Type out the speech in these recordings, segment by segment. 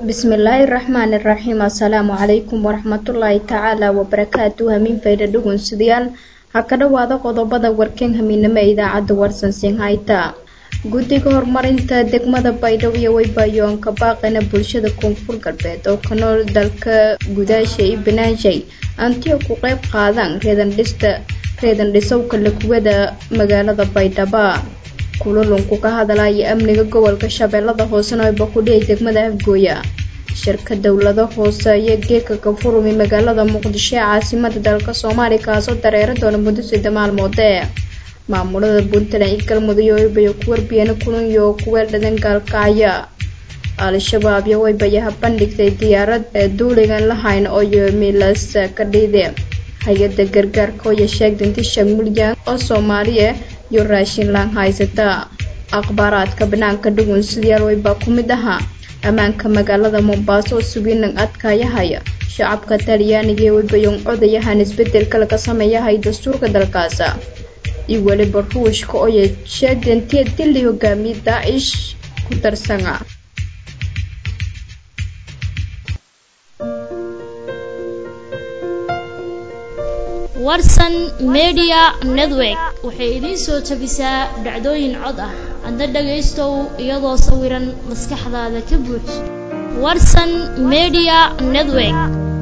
bismillaahi raxmaani raxiim assalaamu calaykum waraxmatullaahi tacaala wabarakaatu hamiin fayda dhugunsidayaal ha ka dhowaada qodobada warkan hamiinamo ee idaacadda warsan sinhayta guddiga horumarinta degmada baydhabo waybayoonka baaqana bulshada koonfur galbeed oo ka nool dalka gudaasha iyo banaanshay antiyo ku qeyb qaadaan reedandhista reedan dhisowka lakuwada magaalada baydhaba kulalunku ka hadalaya amniga gobolka shabeellada hoosena ay bakudhiyay degmada afgooya shirka dowlado hoose iyo geedka kafurumi magaalada muqdisho ee caasimada dalka soomaaliya kaasoo dareera doona muddo sida maalmoodee maamulada puntland iyo galmudug waybayo ku warbiyeen kulunyo oo kuweel dhadan gaalkacya al-shabaab iyo waybayaha bandhigtay diyaarad ee duuligan lahayn oo yomilas ka dhiide hay-ada gargaarka oya sheegdinti shan milyan oo soomaaliya iyo raashin laan haysata akhbaaraadka banaanka dhugun sidayaal waybaa ku mid ahaa ammaanka magaalada mombaaso oo suginan adkaayahaya shacabka talyaaniga ee waybayoon codayahan isbedelka laga sameeyahay dastuurka dalkaas iyo weliba ruushka oya sheegdantiya dili hogaamiye daacish ku darsana warsan media network waxay idiin soo jabisaa dhacdooyin cod ah adna dhagaystow iyadoo sawiran maskaxdaada ka buux warsan media network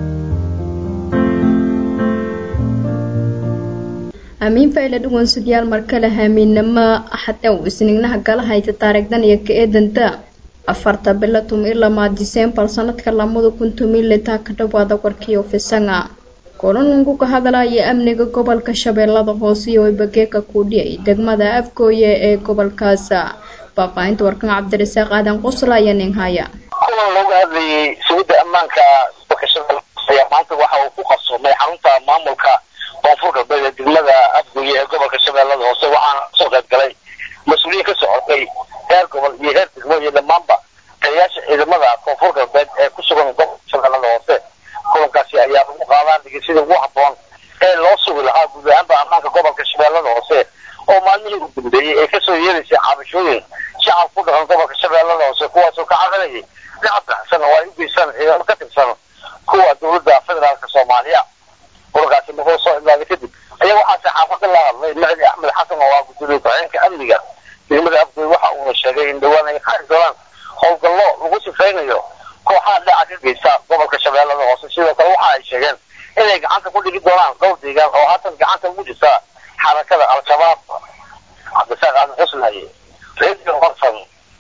amiin fayla dhugunsidyaal markale haamiinamo axadow isnignaha gala hayta taariikhdan iyo ka eedanta afarta bilo tumi lamaa diseembar sanadka lamada kun tumi litaa ka dhawaada warkiyo fisanga kulanunku ka hadalaya amniga gobolka shabeellada hoose iyo waybageeka kuudhiyay degmada afgooye ee gobolkaas faahfaahinta warkan cabdirasaaq aadan qosla ayaa nin haya kulan looga hadlayay sugidda ammaanka gobolka shabeellada hoose ayaa maanta waxa uu ku qabsoomay xarunta maamulka koonfur galbeed ee degmada afgooye ee gobolka shabeellada hoose waxaana kasoo qayb galay mas-uuliyiin ka socotay heer gobol iyo heer degmo iyo dhammaanba taliyayaasha ciidamada koonfur galbeed ee ku sugan gobolka shabeellada hoose kulankaasi ayaa lagu qaadaan dhigi sida ugu habboon ee loo sugi lahaa guud ahaanba ammaanka gobolka shabeellada hoose oo maalmihii u dambeeyey ay kasoo yeeraysay cabashooyin shacab ku dhaqan gobolka shabeellada hoose kuwaasoo ka cabanayay dhacab baxsan oo ay u geystaan ciidamo ka tirsan kuwa dowladda federaalka soomaaliya kulankaasi markuu soo imaaday kadib ayaa waxaa saxaafada la hadlay macdi axmed xasan oo ah gudoomiye ku-xigeenka amniga degmada afgooy waxa uuna sheegay in dhowaan ay qaadi doonaan howlgallo lagu sifaynayo kooxaha dhaca ka geysta gobolka shabeellada hoose sidoo kale waxa ay sheegeen inay gacanta ku dhigi doonaan dhowr deegaan oo haatan gacanta ugu jirta xarakada al-shabaab cabdisaaq aadan xusnaye radio horsan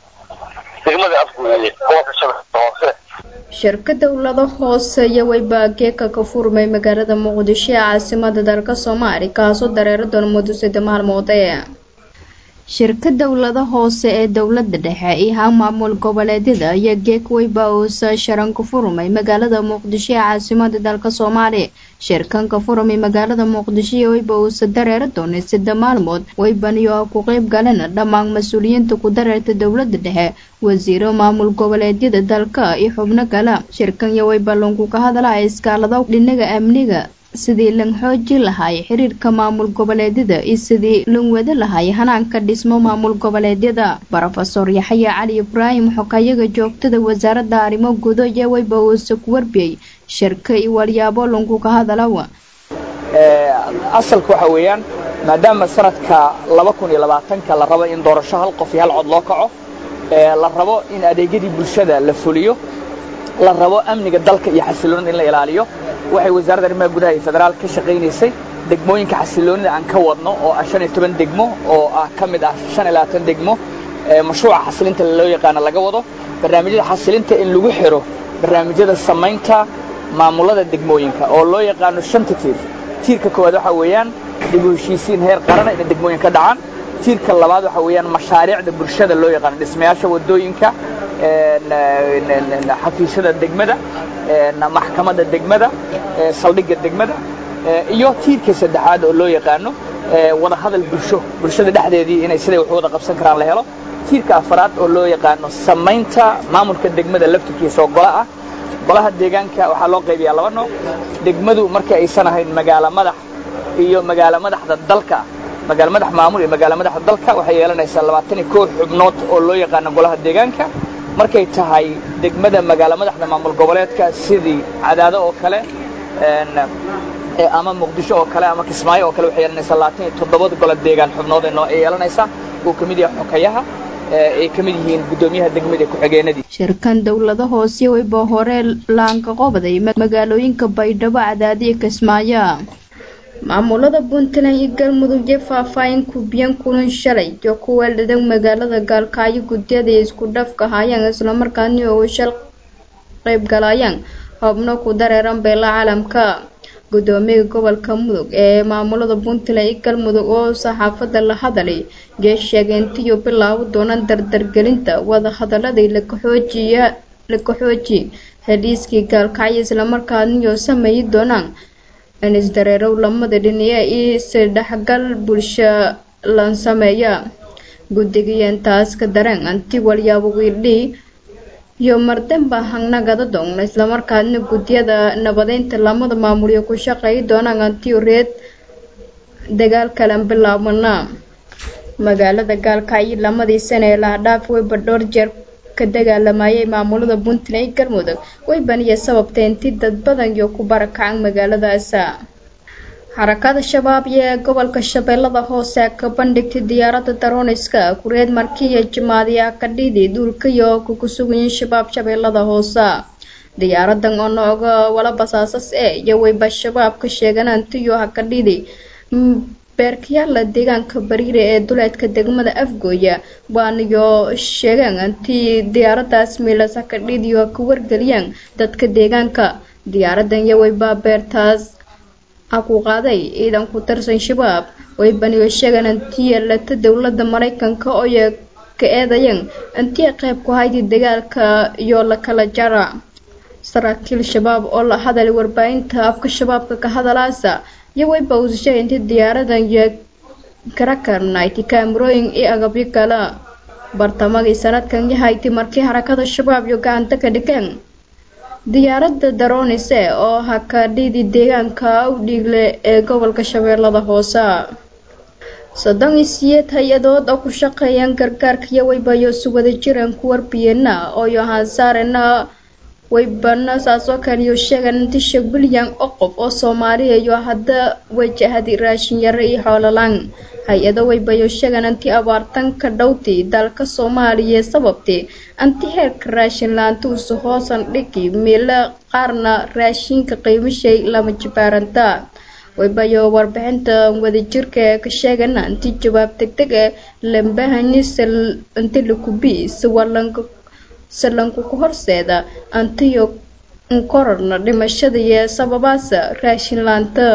degmada afgooye gobolka shabeellada hoose shirka dowlado hoose iyo waybageeka ka furmay magaalada muqdisho ee caasimada dalka soomaaliya kaasoo dareera doona muddo sida maalmoodee shirka dowlada hoose ee dowlada dhexe iyo ha maamul goboleedyada iyo geekwayba uusa sharanka furmay magaalada muqdisho ee caasimada dalka soomaaliya shirkanka furmay magaalada muqdisho iyo wayba uusa dareera doonay sida maalmood waybaniyo ah ku qeyb galena dhammaan mas-uuliyiinta ku dareerta dowlada dhexe wasiiro maamul goboleedyada dalka iyo xubno kale shirkan iyo wayba lunku ka hadlaya iskaalada dhinaga amniga sidii lan xooji lahay xiriirka maamul goboleedyada iyo sidii lan wada lahay hanaanka dhismo maamul goboleedyada rofesor yaxya cali ibraahim xokayaga joogtada wasaaradda arrimo gudo iyo wayba uuse ku warbiyey shirka iyo walyaabo lunku ka hadalawa asalka waxa weeyaan maadaama sanadka laba kun iyo labaatanka la rabo in doorasho hal qof iyo hal cod loo kaco la rabo in adeegyadii bulshada la fuliyo la rabo amniga dalka iyo xasiloonida in la ilaaliyo waxay wasaaradda arrimaha gudaha iyo federaal ka shaqaynaysay degmooyinka xasiloonida aan ka wadno oo ah shan iyo toban degmo oo ah ka mid ah shan iyo labaatan degmo mashruuca xasilinta loo yaqaano laga wado barnaamijyada xasilinta in lagu xiro barnaamijyada samaynta maamulada degmooyinka oo loo yaqaano shanta tiir tiirka koowaad waxaa weeyaan dib u heshiisiin heer qarana inay degmooyin ka dhacaan tiirka labaad waxaa weeyaan mashaariicda bulshada loo yaqaano dhismayaasha wadooyinka xafiisyada degmada maxkamadda degmada saldhigga degmada iyo tiirka saddexaad oo loo yaqaano wada hadal bulsho bulshada dhexdeedii inay siday wax wada qabsan karaan la helo tiirka afaraad oo loo yaqaano samaynta maamulka degmada laftirkiisa oo gola ah golaha deegaanka waxaa loo qaybiyaa laba nooc degmadu marka aysan ahayn magaalo madax iyo magaalo madaxda dalka magaalo madax maamul iyo magaalo madaxda dalka waxay yeelanaysaa labaatan iyo koow xubnood oo loo yaqaano golaha deegaanka markay tahay degmada magaalo madaxda maamul goboleedka sidii cadaado oo kale ama muqdisho oo kale ama kismaayo oo kale waxay yeelanaysaa labaatan iyo toddobada golo deegaan xubnood ee noo ay yeelanaysaa uu ka mid yahay xokayaha ay ka mid yihiin guddoomiyaha degmada ku-xigeenadii shirkan dowlada hoose wayba hore laanka qobday magaalooyinka baydhabo cadaadiya kismaayo maamulada puntland iyo galmudug iyo faahfaahin kubiyan kulan shalay iyo kuwa dhadhan magaalada gaalkacyo guddiyada isku dhafka hayaan islamarkaani oo shal qaybgalayaan xubno ku dareeran beela caalamka guddoomiyaha gobolka mudug ee maamulada puntland iyo galmudug oo saxaafada la hadalay yee sheegay intiiu bilaabo doonaan dardargelinta wadahadaladii lakaxoojiya laka xooji heliiskii gaalkacyo islamarkaaniyo sameeyi doonaan in isdareerow lamada dhiniye iyo isdhexgal bulsho lan sameeya guddigiiyo intaas ka dareen anti walyaabo wiildhii iyo mardamba hangnagada doogna islamarkaadna guddiyada nabadeynta lamada maamulyo ku shaqeeyi doonaan antiyo reed dagaal kalan bilaabana magaalada gaalkacyo lamadii sane ee lahadhaaf weyba dhowr jeer ka dagaalamayay maamulada puntland iyo galmudug weybaniya sababtay inti dad badan iyo ku barakacan magaaladaas xarakada shabaab ee gobolka shabeellada hoose ka bandhigtay diyaaradda daroniska kureed markiiyo jimaadiya kadhidi duulkayo kuku sugayin shabaab shabeellada hoose diyaaradan oo nooga wala basaasas ee iyo weyba shabaab ka sheegan antiyo hakadhidi beerkayaala deegaanka bariire ee duleedka degmada afgooya waanayo sheegaan antii diyaaradaas miilas hakadhidiyo ka wargeliyaan dadka deegaanka diyaaradan iyo weyba beertaas a ku qaaday ciidan ku tirsan shabaab weybaniyo sheegaan antiya lata dowlada maraykanka ooy ka eedayeen antiya qayb ku haydi dagaalka iyo lakala jara saraakiil shabaab oo la hadalay warbaahinta afka shabaabka ka hadalaasa iyo weyba uu sheegay intii diyaaradan iyo karakarnight kaamirooyin iyo agabyo kale bartamadii sanadkan yahayti markii harakada shabaab iyo gacanta ka dhigeen diyaaradda daronise oo hakadhidi deegaanka u dhiigle ee gobolka shabeellada hoose soddon iyo siyeed hay-adood oo ku shaqeeyaan gargaarka iyo weybayo si wada jiraan ku warbiyena ooyo haansaarena weybana saasoo kaliyo sheegan intisha bilyan oo qof oo soomaaliya iyo hadda wajahadi raashin yare iyo xoololaan hay-ado weybayo sheegan anti abaartan ka dhowti dalka soomaaliya sababtay anti heerka raashin laanta usu hoosan dhigi meelo qaarna raashinka qiimashay lama jibaaranta weybayo warbixinta wadajirka ee ka sheegana anti jawaab degdeg ee lambahanisal inti lakubi siwalanka salanku ku horseeda antiyo kororna dhimashada iyo sababaasa raashin laanta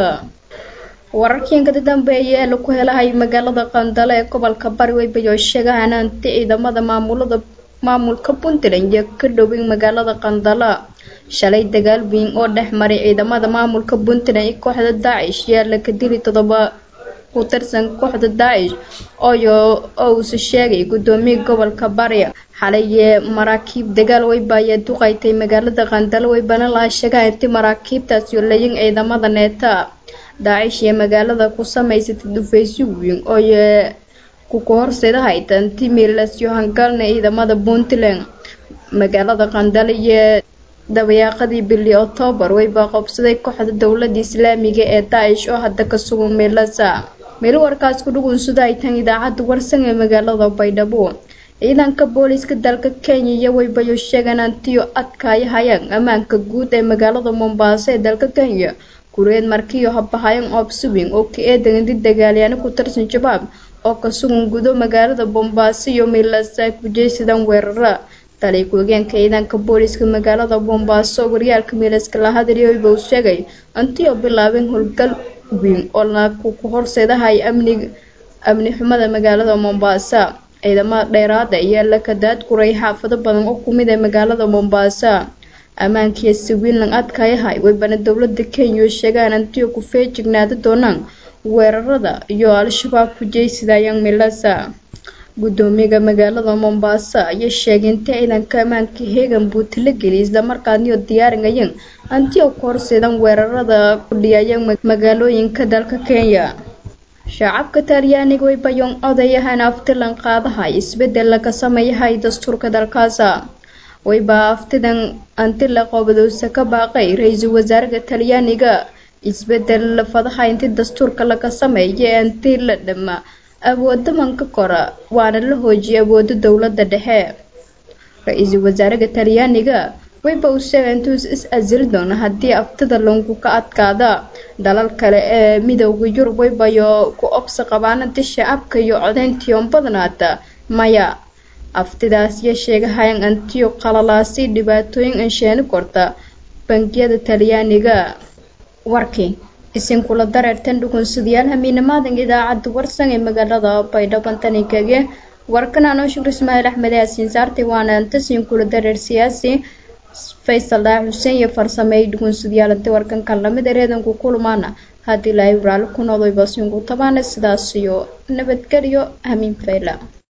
wararkiin kada dambeeya ee laku helahay magaalada qandale ee gobolka bari weybayo sheegahan anti ciidamada maamulada maamulka puntland iyo ka dhowin magaalada qandala shalay dagaal weyn oo dhex maray ciidamada maamulka puntland iyo kooxda daacish yaa laka dili todoba ku tirsan kooxda daacish ooyo oo uuse sheegay guddoomiya gobolka bari xalaye maraakiib dagaal weyba ayaa duqaytay magaalada qandalo weybana laha sheegaha inti maraakiibtaas iyo layin ciidamada neeta daacish iyo magaalada ku samaysatay dhufaysyo weyn ooye kuku horseedahayta inti miilasyo hangalna ciidamada puntland magaalada qandalo iyo dabayaaqadii bili octoobar weyba qobsaday kooxda dowlada islaamiga ee daacish oo hadda ka sugan meelasa meel warkaas ku dhugunsada ay tan idaacadda warsan ee magaalada baydhabo ciidanka booliiska dalka kenya iyo weybayo sheegan antiyo adkaaya hayaan ammaanka guud ee magaalada mombaaso ee dalka kenya kureed markiyo habahayan oobsuwing oo ka eedan inti dagaalyaano ku tirsan shabaab oo ka sugan gudo magaalada bombaaso iyo meelasa ay ku jeysadaan weerara taliy ku-hogeenka ciidanka booliiska magaalada bombaaso waryaalka miilaska la hadlay weyba uu sheegay antiyo bilaabeen howlgal weyn oo laku ku horseedahay amni amni xumada magaalada mombasa ciidamada dheeraada iyo lakadaad kuray xaafado badan oo kumid ee magaalada mombasa ammaankiiyo siwiinlan adkayahay weybana dowlada kenya sheegaan antiyo ku feejignaada doonaan weerarada iyo al-shabaab ku jeysidayaan milasa guddoomiyaga magaalada mombasa ayaa sheegay inta ciidanka ammaanka heegan buu talageliyay islamarkaaniyo diyaarinayeen antiyo ku horseedan weerarada ku dhiyayeen magaalooyinka dalka kenya shacabka talyaaniga weybayoon odayahan aftilan qaadahay isbedel laga sameeyahay dastuurka dalkaasa wayba aftidan antila qoobadowsa ka baaqay ra-iisul wasaaraha talyaaniga isbedel fadaha inti dastuurka laga sameeya ee anti la dhama awooda manka kora waana la hoojiyay awooda dowlada dhexe ra-iisul wasaaraha talyaaniga wayba uu sheegay intuus is asili doona haddii aftida lungu ka adkaada dalal kale ee midooda yurub waybayo ku obsa qabaanada shacabka iyo codeyntiion badnaata maya aftidaas iyo sheegahayan antiyo qalalaasi dhibaatooyin ansheeni korta bangiyada talyaaniga warkii isinkula dareertan dhugunsidayaal hamiinamaadan idaacadda warsan ee magaalada baydhaban tanikage warkan anoo shukr ismaaciil axmed yaasiin saartay waana antasinkula dareer siyaasi faysal dhaa xuseen iyo farsameey dhugunsidayaal inta warkankan lamid ereedanku kulmaana haddii ilaahay waraali ku noqday basinku tabaana sidaas iyo nabadgelyo hamiin fayla